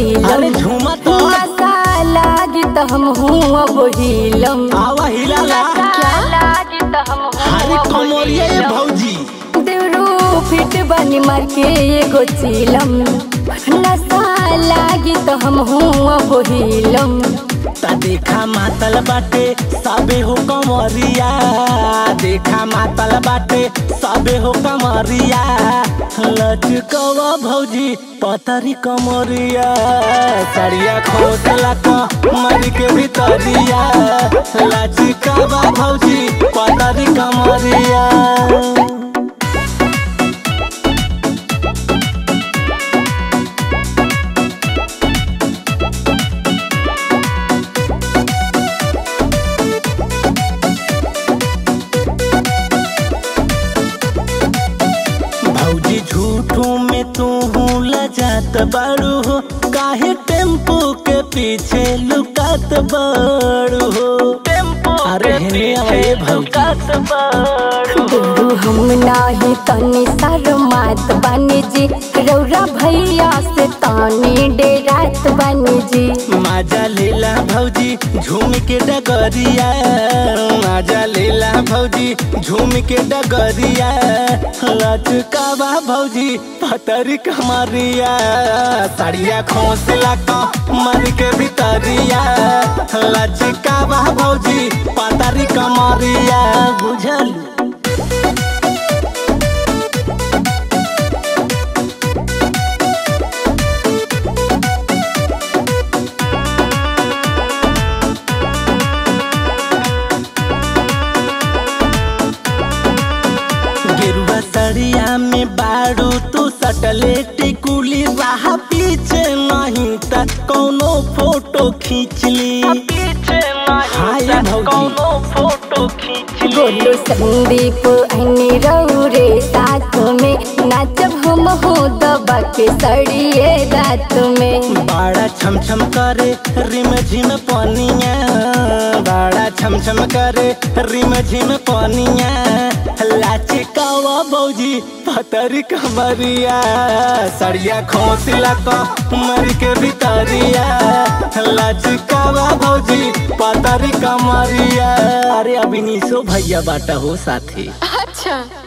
चीलम अरे झूमा तो नशा लागी त हम हूँ अब हिलम आवा हिलाला लागी त हम अरे कमरिया ये भौजी देवरू फिट बनी मार के एगो चीलम नशा लागी त हम हूँ अब हिलम ता देखा मातल बाटे सबे हो कमरिया देखा मातल बाटे सबे हो कमरिया लचकवा भौजी पतरी कमरिया सड़िया खोसला कमर के भीतरिया लचकवा भौजी पतरी कमरिया भौजी झूठों में तू लजात बड़ू हो काहे टेम्पो के पीछे लुकात बड़ू हो टेम्पो अरे हेने आवे भौजी देवरू हम नाही तनी शर्मात बानी जी रौरा भैया से तानी डेरात बानी जी माजा लेला भौजी झूम के डगरिया माजा लेला भौजी झूम के डगरिया लचकावा भौजी पतरी कमरिया साड़िया खोसला कमर के भीतरिया लचकावा भौजी पतरी कमरिया बुझल गेरुआ सड़िया में बारू तू सटले टिकुली राह पीछे नहीं त कौनो फोटो खींच ली हाय भौजी फोटो खींच गोलू संदीप अनी रौरे साथ में नाचब हम हो दबा के सड़िए रात में बाड़ा छम छम करे रिम झिम पनिया बाड़ा छम छम करे रिम झिम पनिया लाचे कावा भौजी पतरी कमरिया सड़िया खोसला कमर के भीतरिया लाचे कावा भौजी पतरी कमरिया अरे अभी निशो भैया बाटा हो साथी अच्छा